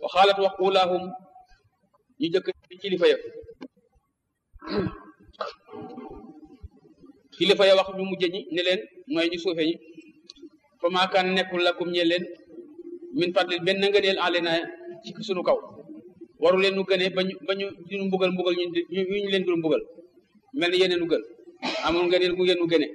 wa xaalat wax ulaahum ñu jëkk kilifa ya kilifa ya wax ñu mujj ñi ne leen mooy ñu suufe ñi fa maakaan nekkul lakum ñe leen min fadlin benn ngëneel alena ci sunu kaw waru leen nu gënee ba ñu ba ñu ñu mbugal mbugal ñu ñu leen dul mbugal mel ni yeneen nu gën amul ngëneel gu ngeen nu gëne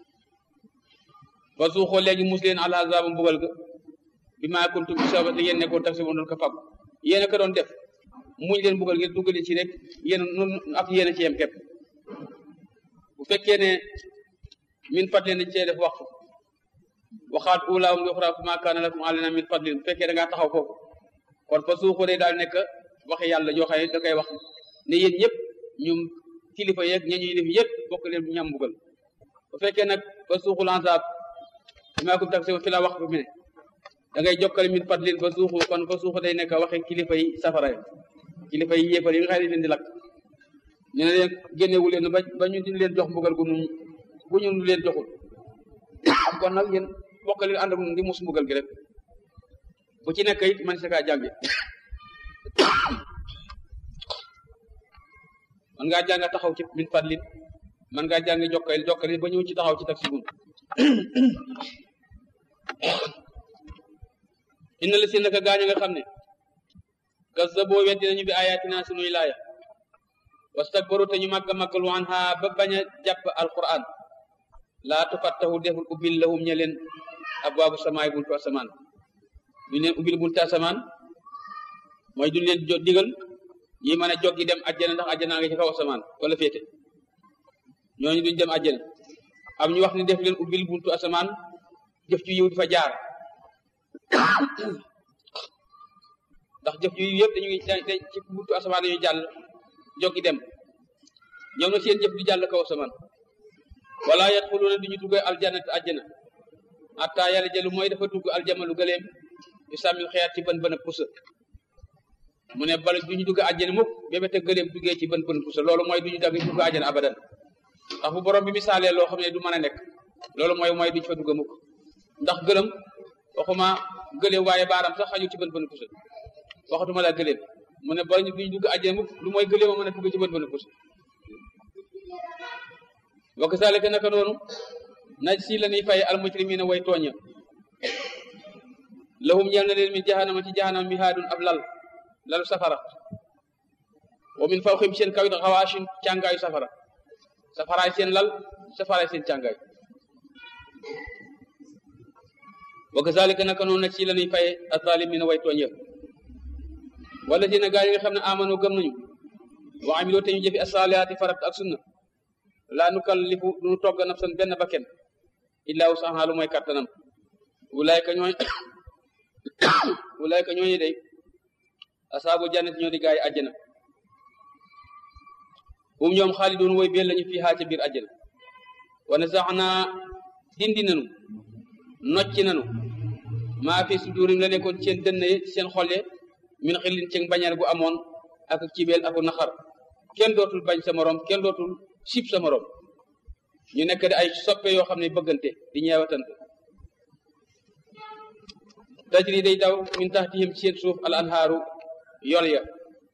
ba suuxoo léegi mus leen ala azaba mbugal ga bi maa kuntum bi sabab li ngeen nekkoon tax si woon doon ko fab yéen a ko doon def muñ leen mbugal ngeen duggale ci rek yéen noonu ak yéen a ci yem képp bu fekkee ne min fadlin dañ cee def waxtu waxaat ulaahum li uxraa maa kaana lakum alayna min fadlin bu fekkee da ngaa taxaw foofu kon fa suuxoo day daal nekk waxi yàlla joo xam ne da koy wax ne yéen ñëpp ñum kilifa yeeg ña ñuy def yëpp bokk leen ñam mbugal bu fekkee nag fa suuxul ansaab maa kum tax si fi la wax bi ne da ngay jokkale min fadlin fa suuxu kon fa suuxu day nekk waxe kilifa yi safara yi kilifa yi yéefar yi nga xam ne leen di lakk ñu ne leen génnewu leen ba ba ñu di leen jox mbugal gu nu bu ñu leen joxul kon nag yéen bokk leen ànd ak di mus mbugal gi rek bu ci nekk it man si kaa jànge man ngaa jàng taxaw ci min fadlin man ngaa jàng jokkale jokkale ba ñëw ci taxaw ci tax si gun inna la si naka gaañ nga xam ne kazzaboo weddi nañu bi ayatina sunuy laaya wastakbaru te ñu màgg màggalu anha ba bañ a jàpp alquran laa tufattahu deful ubbil lahum ñe leen abwaabu samaay buntu asamaan duñ leen ubbil buntu asamaan mooy duñ leen jo digal yi mën a joggi dem àjjana ndax àjjana nga ci kaw asamaan wala féete ñooñu duñ dem àjjana am ñu wax ne def leen ubbil buntu asamaan jëf ju yiw di fa jaar ndax jëf ju yiw yëpp dañuy dañ ci buntu asamaan dañuy jàll joggi dem ñoom na seen jëf di jàll kaw asamaan wala yadxuluuna duñu dugg aljannat àjjana hatta yàlla jëlu mooy dafa dugg aljamalu gëleem yu sàmmil xeyaat ci bën bën a pusa mu ne bala duñu dugg àjjana mukk bébé te gëleem duggee ci bën bën pusa loolu mooy duñu dagg dugg àjjana abadan ndax bu borom bi misaalee loo xam ne du mën a nekk loolu mooy mooy duñu fa dugg mukk ndax gëlëm waxuma gëleem waaye baaram sax xajul ci bën bën pusa waxatuma la gëleem mu ne bala duñu dugg àjjana mukk lu mooy gëleem a mën a dugg ci bën bën pusa wa kazalika naka noonu naj si la ñuy fay almujrimina way tooña lahum ñeel na leen min jahannama ci jahannama mihaadun ab lal lalu safara wa min fawqihim seen kawit xawaashin càngaayu safara safaraay seen lal safaraay seen càngaay wa kazalika naka noonu naj si la ñuy fay azalimina way tooña wala dina gaa yi nga xam ne amano gëm nañu wa amiloo te ñu jëfi asalihaati farat ak sunna laa nukallifu duñu togg nafsan benn bakken illaa wusahaa lu mooy kattanam wulaayka ñooy wulaayka ñooñu day asaabu jannati ñoo di gaay àjjana hum ñoom xaalidun woy beel lañu fii haa ca biir àjjana wa nazaxnaa dindi nanu nocci nanu maa fi sudurim la nekkoon seen dënn seen xolle min xillin ci bañal gu amoon ak cibeel aku naxar kenn dootul bañ sa morom kenn dootul sib sa morom ñu nekk di ay soppe yoo xam ne bëggante di ñeewatante tajri day daw min taxtihim ci seen suuf al anhaaru yol ya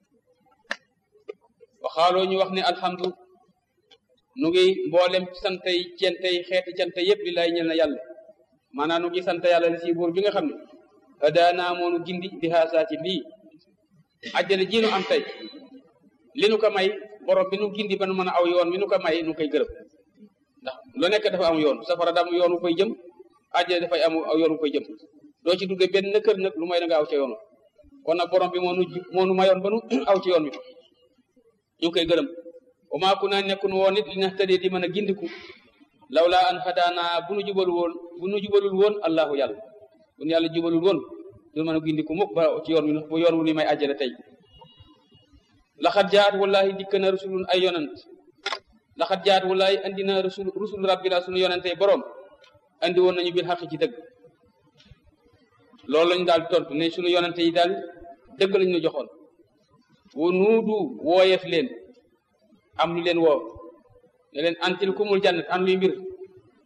waxaaloo ñu wax ne alhamdu nu ngi mboolem santay centay xeeti cante yépp li lay ñel na yàlla maanaam nu ngi sant yàlla li si buur bi nga xam ne adaanaa moonu gindi di haasaa ci lii àjjana ji nu am tey li nu ko may borom bi nu gindi ba nu mën a aw yoon mi nu ko may nu koy gërëm ndax lu nekk dafa am yoon safara daam yoon wu koy jëm àjjana dafay am aw yoon wu koy jëm doo ci dugge benn kër nag lu may da nga aw ca yoon kon nag borom bi moo nu moo nu mayoon ba nu aw ci yoon wi ñu ngi koy gërëm wa maa kunaa nekkun woon nit li nahtadee di mën a gindiku lawla an hadaana bu nu jubalul woon bu nu jubalul woon allahu yàlla bu nu yàlla jubalul woon du mën a gindiku mukk ba ci yoon wi bu yoon wu ni may àjjana tey laxat jaat wallahi dikk na rusulun ay yonant laxat jaat wallahi andi na rusul rusul rabbina sunu yonante borom andi woon nañu bil xaqi ci dëgg loolu lañu daal tontu ne sunu yonante yi daal dëgg lañu ñu joxoon wa nuudu wooyeef leen am lu leen woo ne leen an tilkumul jannat an luy mbir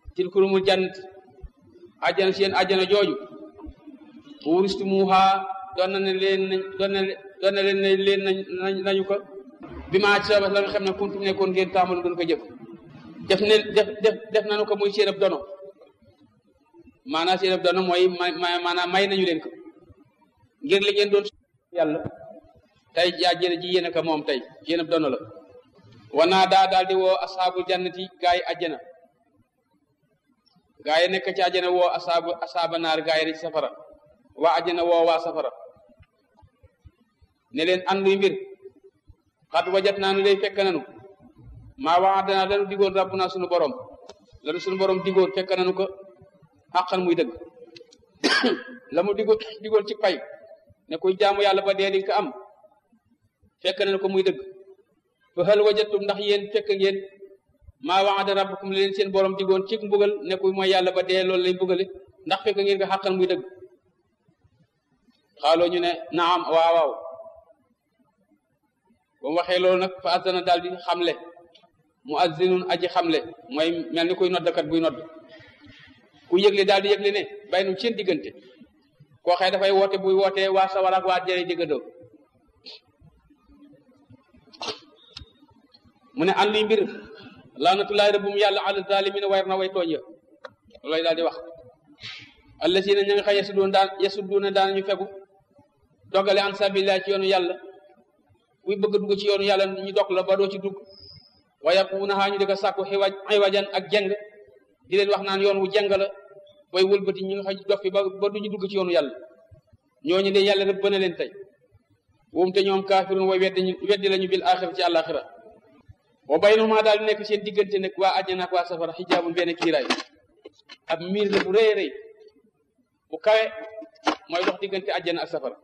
tilkumul jannat ajjana seen ajjana jooju wuristumuha doon na ne leen nañ doon na doon na leen ne leen nañ nañu ko bi maa ci sabab la nga xam ne kuntum nekkoon ngeen taamalu doon ko jëf def ne def def def nañu ko muy seen ab dono maanaam seen ab dono mooy may maanaam may nañu leen ko ngir li ngeen doon yàlla tey jaa jële ji yéen a ko moom tey yéen ab dono la wanaa daa daal di woo asaabu jannati gaa yi àjjana gaa yi nekk ci àjjana woo asaabu asaaba naar gaa yi ci safara waa àjjana woo waa safara ne leen an luy mbir xat wajat naa nu day fekk nanu maa waadana lanu digoon rabbu naa sunu borom lanu sunu borom digoon fekk nanu ko xàqan muy dëgg la mu digoon digoon ci pay ne kuy jaamu yàlla ba dee di ko am fekk nanu ko muy dëgg fa hal wajatum ndax yéen fekk ngeen maa waada rabbukum leen seen borom digoon ci mbugal ne kuy mooy yàlla ba dee loolu lay mbugale ndax fekk ngeen ko xàqan muy dëgg xaaloo ñu ne naam waaw waaw ba mu waxee loolu nag fa azana daal di xamle mu azzinun aji xamle mooy mel ni kuy noddakat buy nodd ku yëgle daal di yëgle ne bay nu seen diggante koo xëy dafay woote buy wootee waa sawar ak waa jëre diggandoo mu ne an luy mbir laanatullahi rabbum yàlla ala zalimina wayr na way tooñ ya loolay daal di wax allasina ña nga xam yasudduuna daan yasudduuna daan ñu fegu dogale an sabilillah ci yoonu yàlla kuy bëgg dugg ci yoonu yàlla ñu dog la ba doo ci dugg wa yaquunahaa ñu di ko sàkku xiwaj xiwajan ak jeng di leen wax naan yoon wu jeng la way wëlbati ñi nga xam dof fi ba ba duñu dugg ci yoonu yàlla ñooñu de yàlla rëbb na leen tey woom te ñoom kaafirun way weddi weddi lañu bil axira ci àllaaxira wa baynahuma daal di nekk seen diggante nag waa àjjana ak waa safara xijaabun benn kiiraay ab miir la bu rëy rëy bu kawe mooy dox diggante àjjana ak safara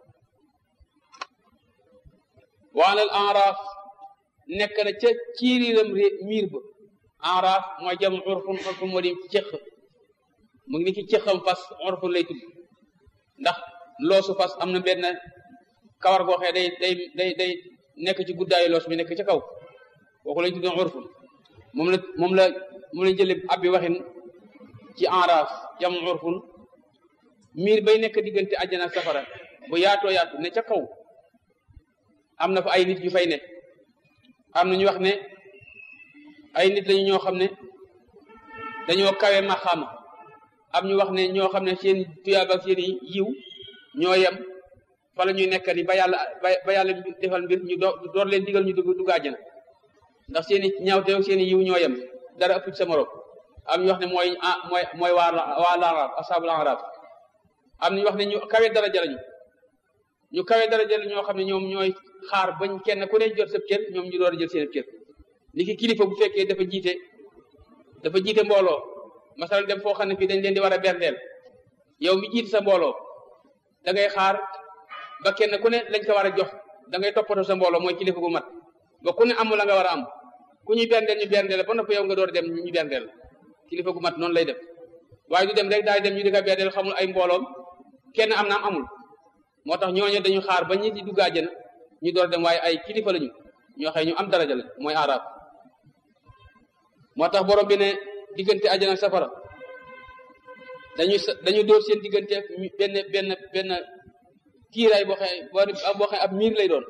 waanal enraaf nekk na ca ciiriiram miir ba enraaf mooy jam urfun urfun moo di cëq mu ngi ni ki cëqam fas urfun lay tudd ndax loosu fas am na benn kawar goo xee day day day day nekk ci guddaayu loos bi nekk ca kaw kooku lañ tudd urfun moom la moom la moom lañ jële abbi waxin ci enraaf jam urfun miir bay nekk diggante àjjana ak safara bu yaatoo yaatu ne ca kaw am na fa ay nit yu fay ne am na ñu wax ne ay nit lañu ñoo xam ne dañoo kawe maxaama am ñu wax ne ñoo xam ne seen tuyaab ak seen yiw ñoo yem fa la ñuy nekk ni ba yàlla ba yàlla defal mbir ñu door leen digal ñu dugg dugg àjjana ndax seen i ñaawteew seen i yiw ñoo yem dara ëpp ci sa morom am ñu wax ne mooy ah mooy mooy waa waa laaraaf asaabul araaf am ñu wax ne ñu kawe daraja lañu ñu kawe daraja la ñoo xam ne ñoom ñooy xaar bañ kenn ku ne jot sa cër ñoom ñu door a jël seen cër ni ki kilifa bu fekkee dafa jiite dafa jiite mbooloo masalan dem foo xam ne fii dañ leen di war a berndeel yow mi jiite sa mbooloo da ngay xaar ba kenn ku ne lañ ko war a jox da ngay toppatoo sa mbooloo mooy kilifa gu mat ba ku ne amul la nga war a am ku ñuy berndeel ñu berndeel ba noppi yow nga door a dem ñu berndeel kilifa gu mat noonu lay def waaye du dem rek daal dem ñu di ko berndeel xamul ay mbooloom kenn am naam amul moo tax ñooñu dañu xaar ba ñi di dugg àjjana ñu door dem waaye ay kilifa lañu ñoo xëy ñu am daraja la mooy arab moo tax borom bi ne diggante àjjana ak safara dañu dañu door seen diggante ak benn benn benn kiiraay boo xee boo xee ab miir lay doon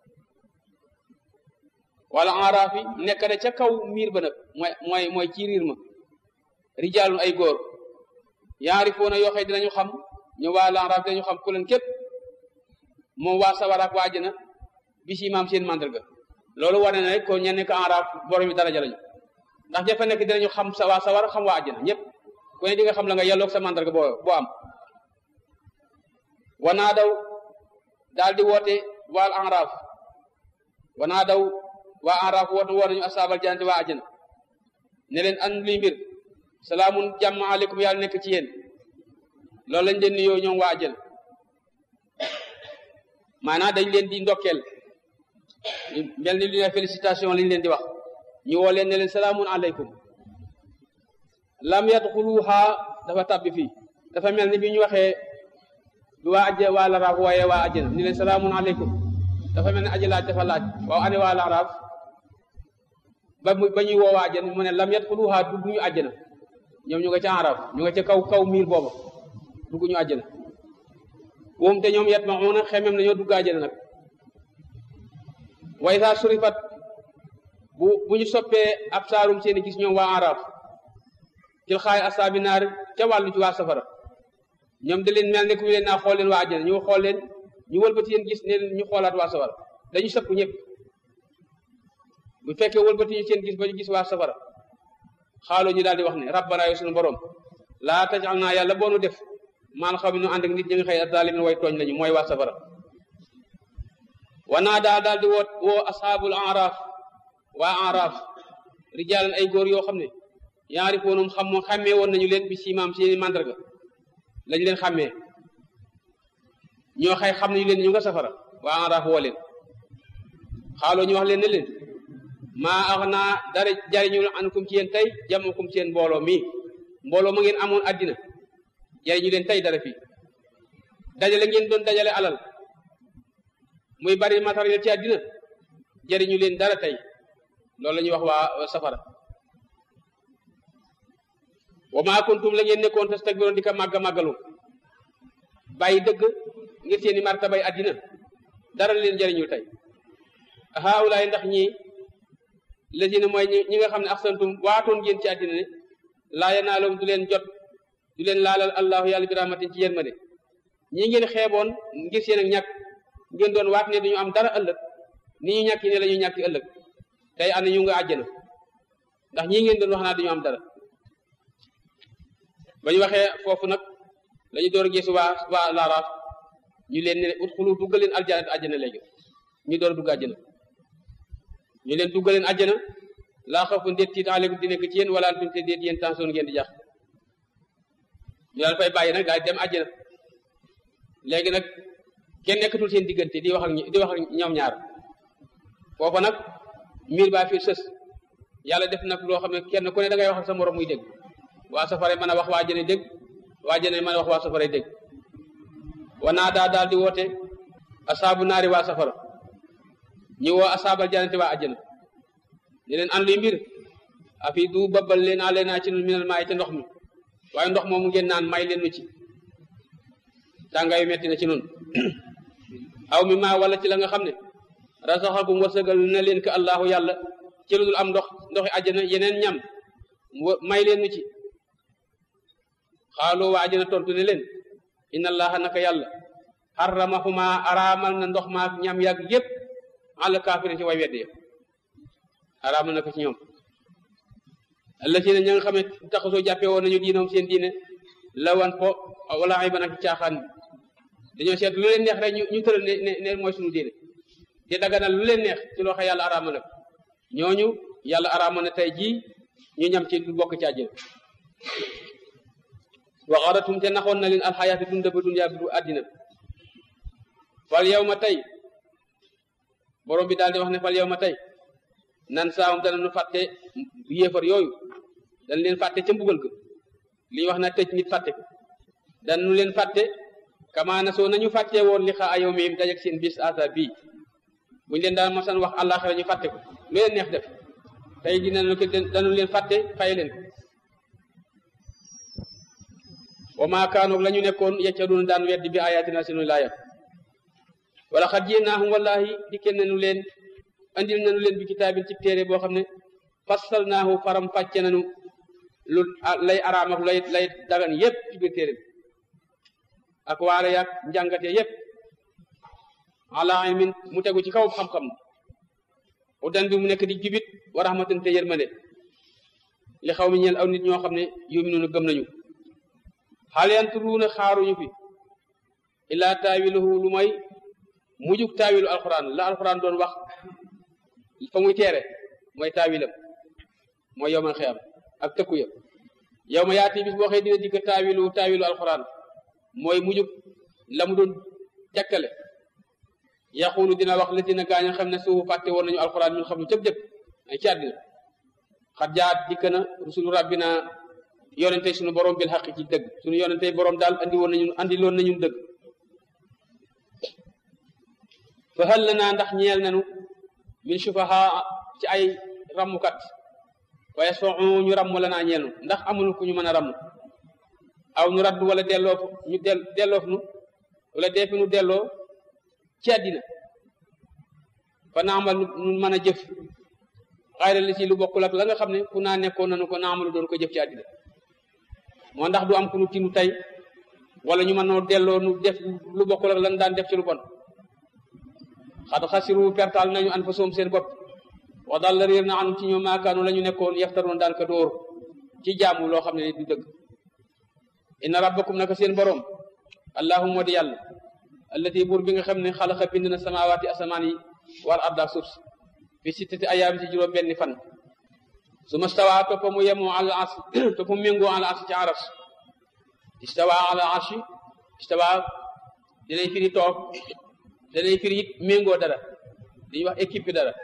wala araaf yi nekk na ca kaw miir ba nag mooy mooy mooy ci riir ma rijaalun ay góor yaari foona yoo xëy dinañu xam ñu waa lanraaf dinañu xam ku leen képp moom waa sawaraak waa àjjana bi si maam seen mandarga loolu wane na rek ko ñenn ko enraaf borom yi daraja lañu ndax jafe nekk dinañu xam sa waa sawara xam waa àjjana ñëpp ku ne di nga xam la nga yelloog sa mandarga boo boo am wanaa daw daal di woote waal enraaf wanaa daw waa enraaf woote woo nañu asaabal jannati waa àjjana ne leen an luy mbir salaamun jàmm aleykum yàlla nekk ci yéen loolu lañ leen nuyoo ñoom waa àjjana maanaam dañ leen di ndokkeel mel ni lu ne félicitation lañ leen di wax ñu woo leen ne leen salaamun aleykum lam yadxuluha dafa tàbbi fii dafa mel ni bi ñu waxee bi waa ajj waa laraaf wooyee waa àjjana ni leen salaamun aleykum dafa mel ni aji laaj dafa laaj waaw ane waa laraaf ba mu ba ñuy woo waa àjjana mu ne lam yadxuluha dugg ñu àjjana ñoom ñu nga ca araaf ñu nga ca kaw kaw miir booba dugg ñu àjjana woom te ñoom yat ma una xemem nañoo dugg àjjana nag way saa surifat bu bu ñu soppee ab saarum seeni gis ñoom waa araaf til xaay asaabi naar ca wàllu ci waa safara ñoom da leen mel ne ku leen naa xool leen waa àjjana ñu xool leen ñu wëlbati yéen gis ne ñu xoolaat waa safara dañu sëpp ñëpp bu fekkee wëlbati ñu seen gis ba ñu gis waa safara xaaloo ñu daal di wax ne rabbana yow suñu borom laa tajal naa yàlla boonu def maal xaw mi nu ànd ak nit ñi nga xëy zalimin way tooñ lañu mooy waa safara wanaa daa daal di woo woo ashaabul araaf waa araaf rijaalan ay góor yoo xam ne yaari foonum xam moom xàmmee woon nañu leen bi siimaam seeni màndarga lañ leen xàmmee ñoo xay xam nañu leen ñu nga safara waa araaf woo leen xaaloo ñu wax leen ne leen maa ax naa dara jariñu ankum ci yéen tey jamukum ci yéen mbooloo mii mbooloo ma ngeen amoon addina jariñu leen tey dara fii dajale ngeen doon dajale alal muy bari matériel ci addina jariñu leen dara tey loolu la ñuy wax waa safara wa maa kuntum la ngeen nekkoon tastakbiroon di ko màgga màggalu bàyyi dëgg ngir seeni martabay addina dara leen jariñul tey haawulaay ndax ñii lazina mooy ñi nga xam ne axsantum waatoon ngeen ci addina ne laa yanaalum du leen jot du leen laalal allahu yàlla bi rahmatin ci yërmande ñii ngeen xeeboon ngir seen ak ñàkk ngeen doon waat ne duñu am dara ëllëg ni ñu ñàkki ne la ñu ñàkki ëllëg tey ànd ñu nga àjjana ndax ñii ngeen doon wax naa duñu am dara ba ñu waxee foofu nag la ñu door a gis waa waa laaraaf ñu leen ne ut xulu duggal leen aljana àjjana léegi ñu door a dugg àjjana ñu leen duggal leen àjjana laa xawfun déet tiit aleykum di nekk ci yéen wala antum te déet yéen tension ngeen di jax ñu daal fay bàyyi nag daal dem àjjana léegi nag kenn nekkatul seen diggante di wax ak di wax ak ñoom ñaar foofa nag miir baa fi sës yàlla def nag loo xam ne kenn ku ne da ngay wax ak sa morom muy dégg waa safara mën a wax waa jëne dégg waa jëne mën a wax waa safara dégg wanaa daa daal di woote asaabu naari waa safara ñu woo asaabal janati waa àjjana ne leen an luy mbir afi du babbal leen a leen ci nun minal maay ca ndox mi waaye ndox moomu ngeen naan may leen nu ci tàngaayu metti na ci nun aw mi maa wala ci la nga xam ne rasaxakum wërsëgal na leen ko allahu yàlla ci lu dul am ndox ndoxi àjjana yeneen ñam may leen nu ci xaaloo waa àjjana tontu ne leen inna allaha naka yàlla xarramahuma araamal na ndox maak ñam yàgg yépp ala kaafiri ci way wedde araamal na ko ci ñoom alla ci ne ña nga xam ne taxasoo jàppee woon nañu diinoom seen diine lawan po wala ay ba nag caaxaan bi dañoo seet lu leen neex rek ñu ñu tëral ne ne ne mooy suñu diine te daganal lu leen neex ci loo xam yàlla araamal na ñooñu yàlla araamal na tey jii ñu ñam ci du bokk ci àjjana wa xaratum te naxoon na leen alxayaati dunda ba dunyaa bi du àddina fal yow ma tey borom bi daal di wax ne fal yow ma tey nan saawam dana nu fàtte yéefar yooyu dañ leen fàtte ca mbugal ga li ñu wax na tëj nit fàtte ko dan nu leen fàtte kamaana soo nañu fàtte woon li xaa ayow miim dajeg seen bis asa bii buñu leen daan masan wax àllaaxira ñu fàtte ko lu leen neex def tey dinañu ko dañu leen fàtte fay leen wa maa kaanoog la ñu nekkoon yeccadoon daan weddi bi ayatina sunu laaya wala xat jéenaahum wallahi dikkee nañu leen andil nañu leen bi kitaabin ci téere boo xam ne fassal naahu faram fàcce nañu lu lay araam ak lay lay dagan yépp ci biir téere bi ak waare yaag njàngate yépp ala ilmin mu tegu ci kaw xam-xam udan bi mu nekk di jubit wa rahmatan te yërmande li xaw mi ñeel aw nit ñoo xam ne yuminuuna gëm nañu xaal yanturuuna xaaruñu fi illaa taawiluhu lu may mujug taawilu alquran la alquran doon wax fa muy teere mooy taawilam mooy yowmal xiyam ak tëkku ya yow ma yaati bis boo xëy dina dikk taawilu taawilu alquran mooy mujug la mu doon jakkale yaxulu dina wax la dina gaañ a xam ne suufu fàtte woon nañu alquran ñun xam ñu cëp jëpp ay ci àddina xat jaat dikk na rusulu rabbina yonente suñu borom bil xaq ci dëgg suñu yonente borom daal andi woon nañu andi loon nañu dëgg fa hal lanaa ndax ñeel nañu min sufaha ci ay rammukat waaye soo ñu ramm la naa ñeenu ndax amul ku ñu mën a ramm aw ñu raddu wala delloof ñu del delloof nu wala dee fi nu delloo ci àddina fa naamal nu mën a jëf xayra li ci lu bokkul ak la nga xam ne fu naa nekkoon nanu ko naamalu doon ko jëf ci àddina moo ndax du am ku nu tinu tey wala ñu mën noo delloo nu def lu bokkul ak lan daan def ci lu bon xad xasiru pertal nañu an fa soom seen bopp wax daal la réer na anum ci ñoom maakaanu la ñu nekkoon yaftaroon daan ka dóor ci jaamu loo xam ne du dëgg inna rabbakum naka seen borom allahu moo di yàlla allati buur bi nga xam ne xalaqa bind na samawaati asamaan yi war arda suuf si fi sittati ayaam ci juróom benni fan su ma stawaa toppa mu yemoo ala ars toppa mu méngoo ala ars ci aras istawa ala arshi istawa danay firi toog danay firi it méngoo dara dañuy wax équipe bi dara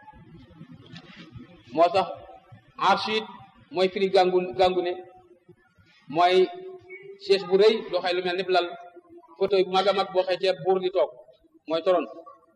moo tax arshi it mooy firi gàngu gàngu ne mooy chaise bu rëy loo xëy lu mel ni lal fauteuil bu mag a mag boo xëy ceeb buur di toog mooy toron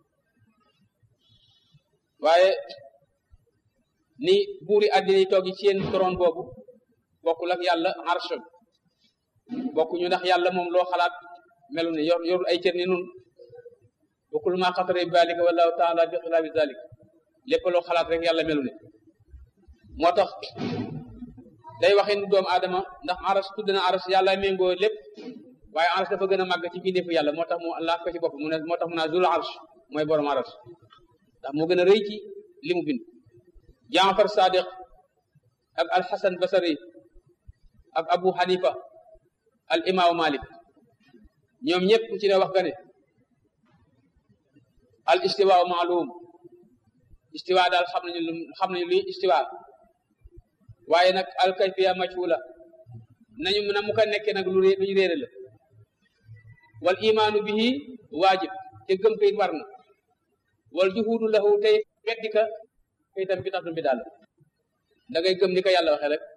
waaye ni buuri àddina yi toog yi seen toron boobu bokkul ak yàlla arsh bokkuñu ndax yàlla moom loo xalaat melu ne yor yorul ay cër ni nun bokkul maa xatare bi balika wallahu taala bi xilaafi zalik lépp loo xalaat rek yàlla melu ne moo tax day waxin doomu aadama ndax aras tudd na aras yàlla méngoo lépp waaye aras dafa gën a màgg ci bindeefu yàlla moo tax mu laaf ko ci bopp mu ne moo tax mu naa zul arsh mooy borom aras ndax moo gën a rëy ci li mu bind jaafar sadiq ak alxasan basari ak abu hanifa al imaamu malik ñoom ñëpp ku ci ne wax nga ne al istiwa maalum istiwa daal xam nañu lu xam nañu luy istiwa waaye nag al kayfiya majhula nañu mën a mu ko nekkee nag lu lu ñu réere la wal imaanu bihi waajib te gëm ko it war na wal juhuudu lahu tey weddi ka kay tam bi tax bi daal da ngay gëm ni ko yàlla waxee rek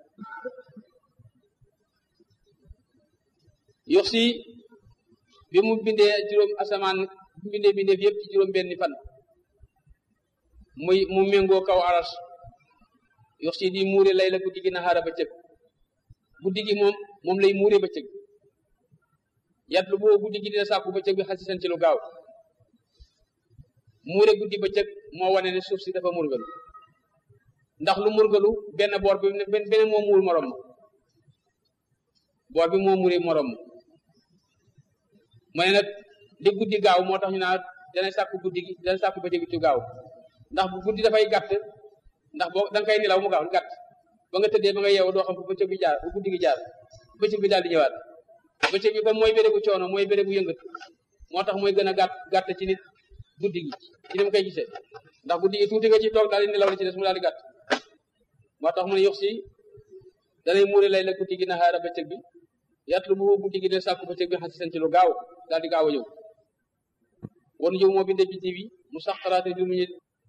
yox si bi mu bindee juróom asamaan bi mu bindee bindeef yëpp ci juróom benni fan muy mu méngoo kaw aras yox si di muure lay la guddi gi naxaara bëccëg guddi gi moom moom lay muure bëccëg yat lu boo guddi gi dina sàkku bëccëg bi xasi seen ci lu gaaw muure guddi bëccëg moo wane ne suuf si dafa murgalu ndax lu murgalu benn boor bi benn moo muur morom ma boor bi moo muuri morom ma ne nag li guddi gaaw moo tax ñu naa dana sàkku guddi gi dana sàkku bëccëg ci gaaw ndax bu guddi dafay gàtt ndax boo da nga koy nelaw mu gaaw gàtt ba nga tëddee ba nga yeewu doo xam fu bëccëg bi jaar bu guddi gi jaar bëccëg bi daal di ñëwaat bëccëg bi comme mooy bérébu coono mooy bérébu yëngatu moo tax mooy gën a gàtt gàtt ci nit guddi gi ci ni mu koy gisee ndax guddi gi tuuti nga ci toog daal di nelaw li ci des mu daal di gàtt moo tax mu ne yox si danay muure lay la guddi gi naxaara bëccëg bi yatlu bu guddi gi ne sàkku bëccëg bi xasi seen ci lu gaaw daal di gaaw a ñëw won ñëw moo binde biddi bi mu sax xalaate du ñu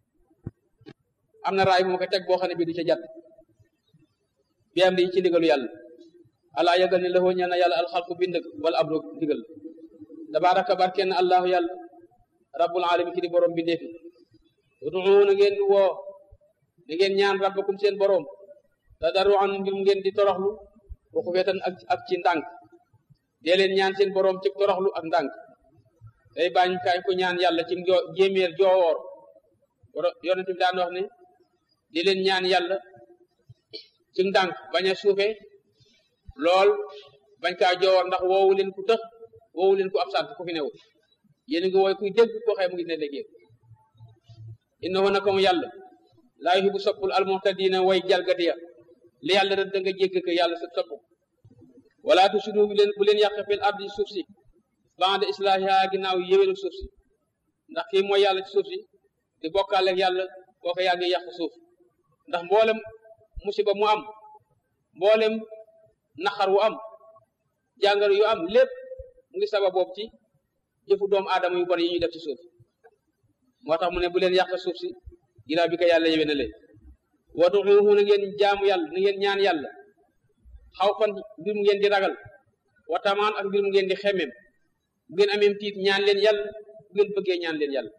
am na raay bu ma ko teg boo xam ne bii du ca jàtt bi am di ci ndigalu yàlla alaa yëgal ne laxoo ñeel na yàlla alxalqu bind wala abro ndigal tabaraka barkeen allahu yàlla rabbul alamin ki di borom bindee fi ud'uu na ngeen di woo na ngeen ñaan rabbakum seen borom tadarruan ngir ngeen di toroxlu waxu feetan ak ak ci ndànk dee leen ñaan seen borom ci toroxlu ak ndànk day bañ kaay ko ñaan yàlla ci jéeméer joowoor yonent bi daan wax ne di leen ñaan yàlla ci ndànk bañ a suufe lool bañ kaa joowoor ndax woowu leen ku tëx woowu leen ku absent ku fi new yéen ngi wooy kuy dégg koo xëy mu ngi ne léegi innahu naka mu yàlla laa yuhibbu soppul almuhtadina way jalgati ya li yàlla rek da nga jégg ko yàlla sa sopp wala tusidu bu leen bu leen yàq fil ardi suuf si ba'da islahiha ginnaaw yéwénu suuf si ndax kii mooy yàlla ci suuf si di bokkaale ak yàlla kooku yaa ngi yàq suuf ndax mboolem musiba mu am mboolem naxar wu am jàngaro yu am lépp mu ngi sabab boobu ci jëfu doomu aadama yu bon yi ñuy def ci suuf moo tax mu ne bu leen yàq suuf si ginnaaw bi ko yàlla yéwénalee waduuhu na ngeen jaamu yàlla na ngeen ñaan yàlla xaw fan mbir mu ngeen di ragal wa tamaan ak mbir mu ngeen di xemmeem bu ngeen ameem tiit ñaan leen yàlla bu ngeen bëggee ñaan leen yàlla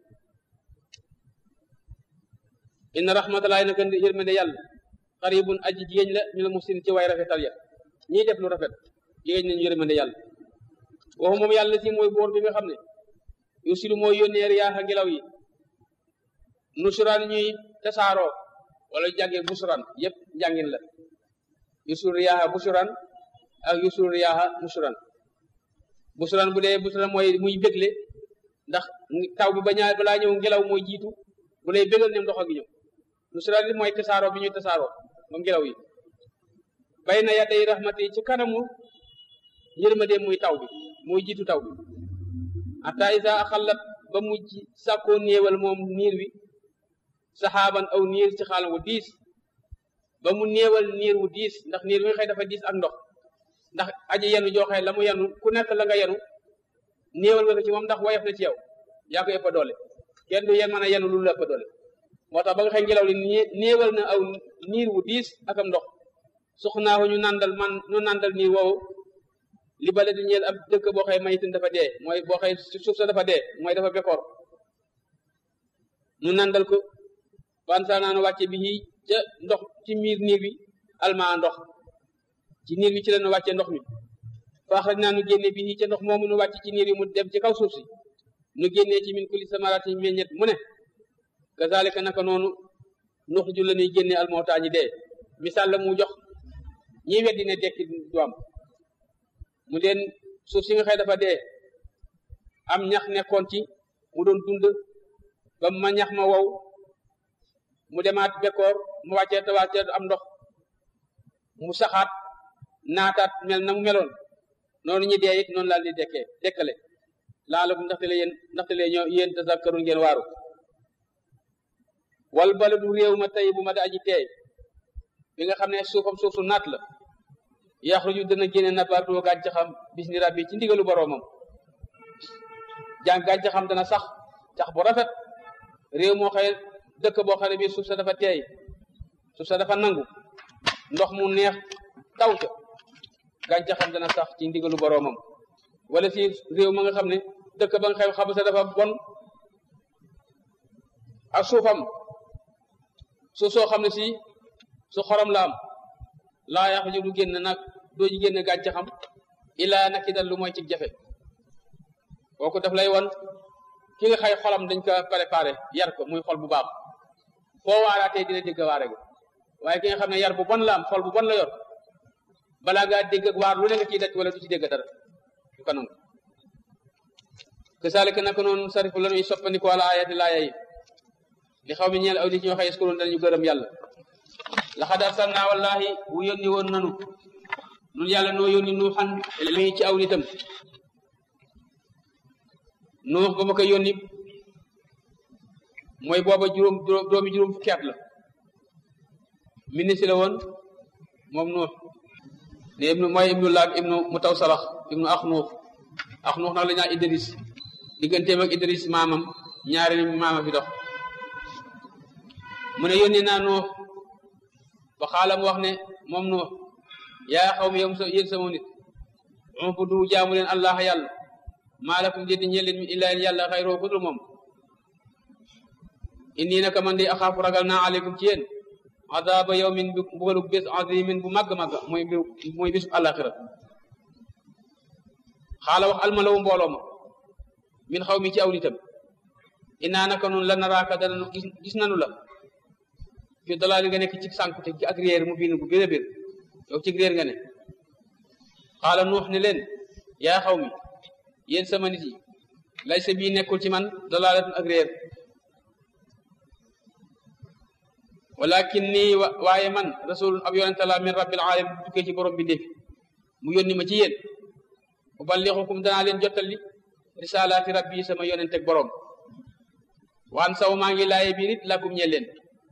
inna rahmatullahi naka yërmande yàlla xaribun aji jigéen la ñu la musin ci way rafetal ya ñiy def lu rafet jigéen nañu yërmande yàlla waxu moom yàlla si mooy boor bi nga xam ne yu silu mooy yónnee riyaaxa ngelaw yi nusuran ñuy tasaaroo wala jàngee busuran yépp njàngin la yusul riyaaxa busuran ak yusul riyaaxa musuran busuran bu dee busuran mooy muy bégle ndax taw bi ba ñaar balaa ñëw ngelaw mooy jiitu bu lay bégal ne ndox a gi ñëw nusuran li mooy tasaaroo bi ñuy tasaaroo moom ngelaw yi bay na yadday rahmati ci kanamu yërmande muy taw bi muy jiitu taw bi hatta isa axallat ba mujj sàkkoo néewal moom niir wi saxaaban aw niir ci xaalam wu diis ba mu néewal niir wu diis ndax niir wi xëy dafa diis ak ndox ndax aji yenu joxe la mu yenu ku nekk la nga yenu néewal nga ko ci moom ndax woyof na ci yow yaa ko ëpp doole kenn du yen mën a yenu lu la ëpp doole moo tax ba nga xëy ngelaw li néewal na aw niir wu diis ak am ndox suxnaahu ñu nandal man ñu nandal niir woowu li bale di ñeel ab dëkk boo xëy mayitin dafa dee mooy boo xëy suuf sa dafa dee mooy dafa bekoor ñu nandal ko bansa naanu wàcce bi ca ndox ci miir niir bi alma ndox ci niir bi ci la ñu wàcce ndox mi faax rek naa nu génne bi ca ndox moomu nu wàcce ci niir bi mu dem ci kaw suuf si nu génnee ci min kulli samaraati meññet mu ne kazalika naka noonu nux ju la ñuy génne almootaa ñi dee misaal la mu jox ñi weddi ne dekki du am mu leen suuf si nga xëy dafa dee am ñax nekkoon ci mu doon dund ba ma ñax ma wow mu demaat bekkoor mu wàccee te wàccee am ndox mu saxaat naataat mel na mu meloon noonu ñi dee it noonu laal di dekkee dekkale laalakum ndaxte le yéen ndaxte le ñoo yéen tazakkarun ngeen waaru wal baladu réew ma tey bu ma da aji teey bi nga xam ne suufam suuf su naat la yaxruju dana génne nabaatu gàncaxam bis ni rabbi ci ndigalu boroomam jàng gàncaxam dana sax sax bu rafet réew moo xëy dëkk boo xam ne bii suuf sa dafa teey suuf sa dafa nangu ndox mu neex taw ca gàncaxam dana sax ci ndigalu boroomam wala si réew ma nga xam ne dëkk ba nga xew xam sa dafa bon ak suufam suuf soo xam ne si su xorom la am laa yàq ji du génn nag doo ji génn gàncaxam ilaa naki dal lu mooy ci jafe kooku daf lay won ki nga xay xolam dañ ko préparé yar ko muy xol bu baax foo waaraatee dina dégg waare ga waaye ki nga xam ne yar bu bon la am xol bu bon la yor balaa ngaa dégg ak waar lu ne nga ciy daj wala du ci dégg dara du ko nangu kasaalika naka noonu sarifu la ñuy soppandiko ala ayati laaya yi li xaw mi ñeel aw nit ñoo xëy eskuroon danañu gërëm yàlla laxad arsalna wallahi wu yónni woon nanu nun yàlla noo yónni nuuxan mi ci aw nitam nuux ba ma ko yónni mooy booba juróom doomi juróom fukki at la ministre la woon moom nuux ne ibnu mooy ibnu laak ibnu mu taw salax ibnu ax nuux ax nuux nag la ñaa idris digganteem ak idris maamam ñaari maama fi dox mu ne yónni naa nuux ba xaalam wax ne moom nuux yaa xaw mi yow yéen sama nit ubudu jaamu leen allah yàlla maalakum déddi ñeel leen mi illaa yàlla xayroo kudul moom inni naka man di axaafu ragal naa aleykum ci yéen adaaba yawmin bu bugalu bés azimin bu màgg màgg mooy mooy bisu àlaxira xaala wax almalawu mbooloo ma min xaw mi ci aw nitam innaa naka noonu la naraaka dana gis gis nanu la fi dalaali nga nekk ci sànq te ci ak réer mu biin bu bir a bir yow ci réer nga ne xaala nuux ne leen yaa xaw mi yéen sama nit yi lay sa bii nekkul ci man dalaalatun ak réer walakin nii waaye man rasulun ab yonente la min rabbil alamin bu tukkee ci borom bi ndefi mu yónni ma ci yéen uballixukum danaa leen jottali risalaati rabbi sama yonente ak borom waan saw maa ngi laaye bii nit lakum ñe leen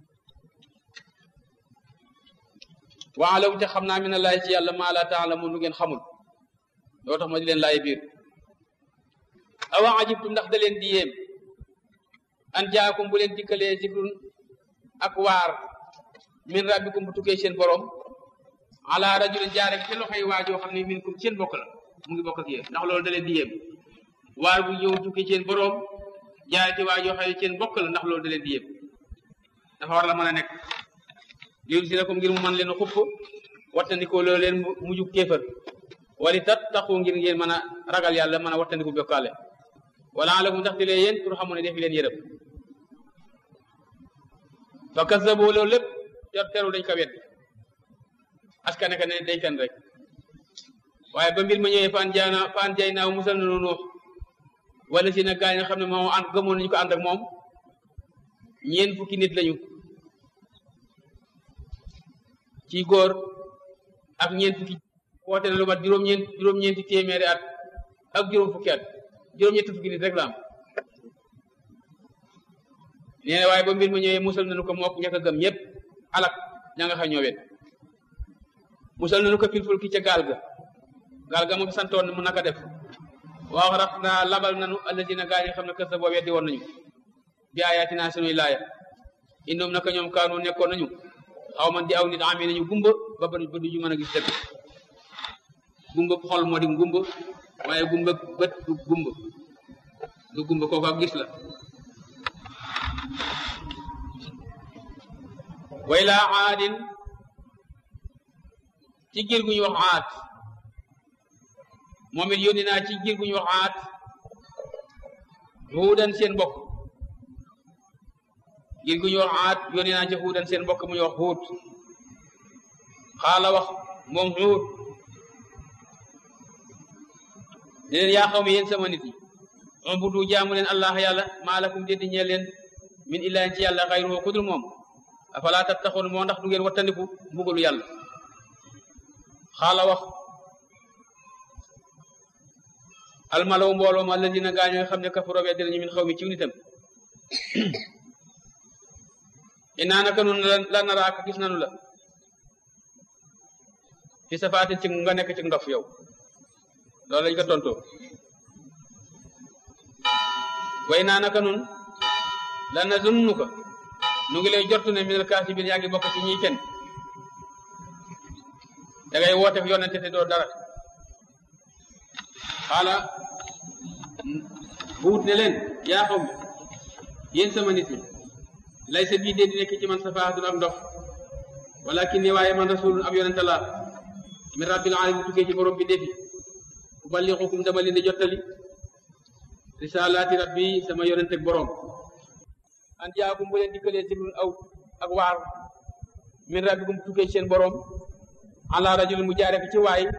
waalaw te xam naa mi na laay ci yàlla maa laa taalamu lu ngeen xamul loo tax ma di leen laaye biir awa ajibtum ndax da leen di yéem an jaakum bu leen dikkalee zikrun ak waar min rabbikum bu tukkee seen borom ala rajulin jaare ci loxoy waajoo xam ne minkum seen bokk la mu ngi bokk ak yéen ndax loolu da leen di yéem waar bu ñëw tukkee seen borom jaare ci waajoo xam ne seen bokk la ndax loolu da leen di yéem dafa war la mën a nekk liun si na ko ngir mu man leen xupp wattandikoo loolu leen mujub kéefër wali tat taxu ngir ngeen mën a ragal yàlla mën a wattandiku bokkaale wala alakum ndax di lee yéen pour xamu ne def leen yërëm fa kazzabo loolu lépp ter terul dañ ko wet askane ka ne day fen rek waaye ba mbir ma ñëwee fan jaana fan jay naaw musal na nuux wala si na gaa yi nga xam ne moom ànd gëmoon nañu ko ànd ak moom ñeen fukki nit lañu ci góor ak ñeen fukki woote na lu mat juróom-ñeent juróom-ñeenti téeméeri at ak juróom fukki at juróom-ñetti fukki nit rek la am nee na waaye ba mbir ma ñëwee musal nañu ko mook ñaka gëm ñëpp alak ña nga xam ñoo wet musal nañu ko fil fulki ca gaal ga gaal ga mu fi santoon mu naka def waaw rax naa labal nanu alladina gaa yi nga xam ne kër sa boo weddi woon nañu bi ayatina sunuy laaya indoom naka ñoom kaanu nekkoon nañu xaw man di aw nit amee nañu gumba ba ba ba duñu mën a gis dëgg gumba xol moo di gumba waaye gumba bët du gumba du gumba kooku ak gis la way laa aadin ci giir gu ñu wax aat moom it yónni naa ci giir gu ñu wax aat huudan seen mbokk giir gu ñu wax aat yónni naa ci huudan seen mbokk mu ñu wax huut xaala wax moom huut ne leen yaa xaw mi yéen sama nit yi ubudu jaamu leen allah yàlla maa lakum déddi ñeel leen min illaahin ci yàlla xayruhu kudul moom afalaa tattaxoon moo ndax du ngeen wattandiku mbugalu yàlla xaala wax almalaw mbooloo ma alladina gaañoo nga xam ne kafaroo weddi nañu min xaw mi ciw nitam inaa naka nun la naraaka gis nanu la fi safaatin ci nga nekk ci ndof yow loolu lañ ko tontoo way naa naka nun la na zunnu ko nu ngi lay jortu ne minal kaasibiin yaa ngi bokk ci ñiy fen da ngay woote yonente te doo dara xaala buut ne leen yaa xaw mi yéen sama nit ñi lay sa bii dee di nekk ci man safaatun ak ndox walakin ne waaye man rasulun ab yonente laa min rabbil alamin tukkee ci borom bi defi uballighukum dama leen di jottali risalaati rabbi sama yonente ak borom an jaakum bu leen dikkalee ci aw ak waar min rabbikum tukkee ci seen borom ala rajul mu jaare ko ci waay